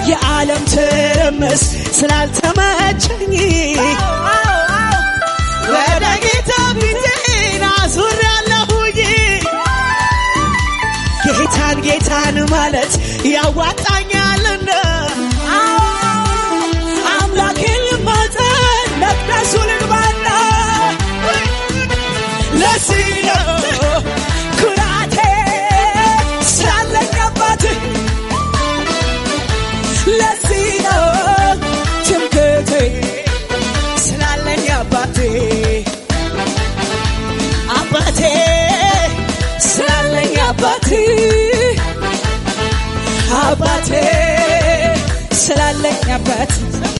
የዓለም ትርምስ ስላልተመቸኝ ወደ ጌታ ፊቴን አዙሬያለሁኝ። ጌታን ጌታን ማለት ያዋጣኛልና አምላኬን ልማፀን መቅደሱ ልግባና ለዚህ ነው ኩራቴ ስላለኝ አባት ለዚህ ነው ትምክህቴ ስላለኝ አባቴ አባቴ ስላለኝ አባቴ አባቴ ስላለኝ አባት